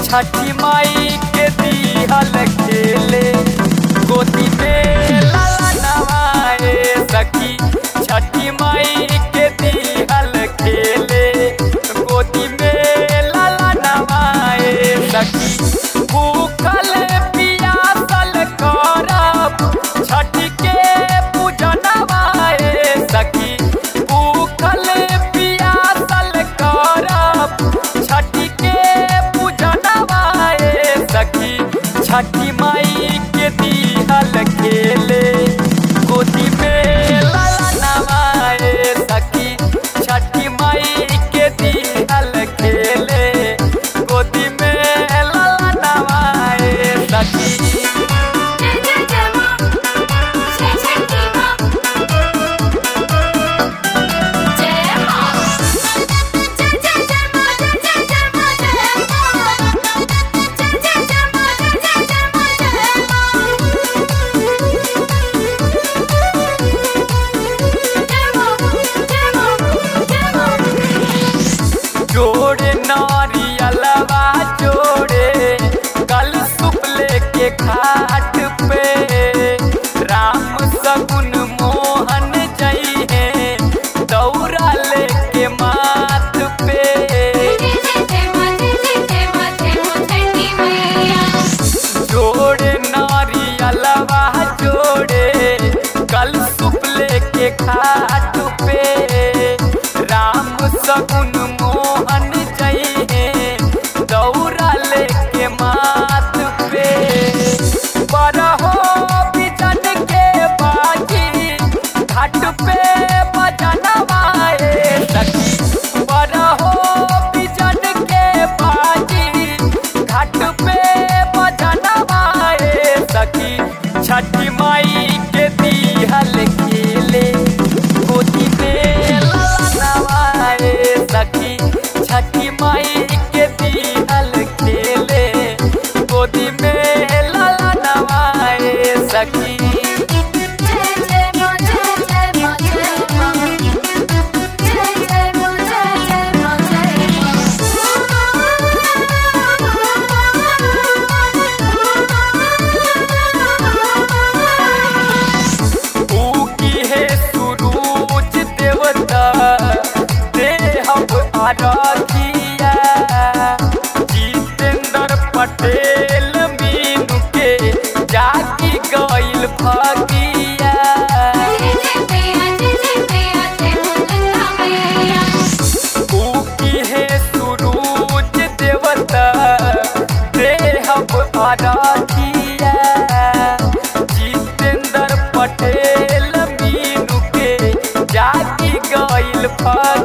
छठी माई के दिहल खेले गोदी में लाला नवाए सखी छठी माई के दिहल खेले गोदी में लाला नवाए सखी भूखल पियासल करब छठ के पूजनवाए सखी भूखल पियासल करब छठ के पूजनवाए सखी छठी माई के दिहल खेले गोदी में लाला नवाए सखी छठी माई के दिहल खेले गोदी में लाला नवाए सखी जय जय जय मां जय छठी मां जय मां जय जय जय मां जय जय जय मां जय मां जय जय जय मां जय जय जय मां जय मां जय मां जय मां जोड़े नारियलवा जोड़े कल सुपले के खाट पे राम सगुन मोहन जई है दौरा लेके माथ पे जय जय जय मां जय जय जय मां जय मां छठी मैया जोड़े नारियलवा जोड़े कल सुपले के खाट पे राम सगुन मोहन जई है दौरा लेके माथ पे बरहो बिजन के बाजी घाट पे बजनवाए सखी बरहो बिजन के बाजी घाट पे बजनवाए सखी छठी माई के दिहल खेले गोदी में ललनवाए सखी छठी माई के दिहल खेले गोदी में ललनवाए सखी जय जय मां जय जय मां जय मां जय जय मां जय जय मां जय ऊ की है सुरूज देवता देहब आराधिया जितेंद्र पटेल मीनू के जागी गइल भागिया ऊ की है सुरूज देवता देहब आराधिया जितेंद्र पटेल मीनू के जागी गइल भागिया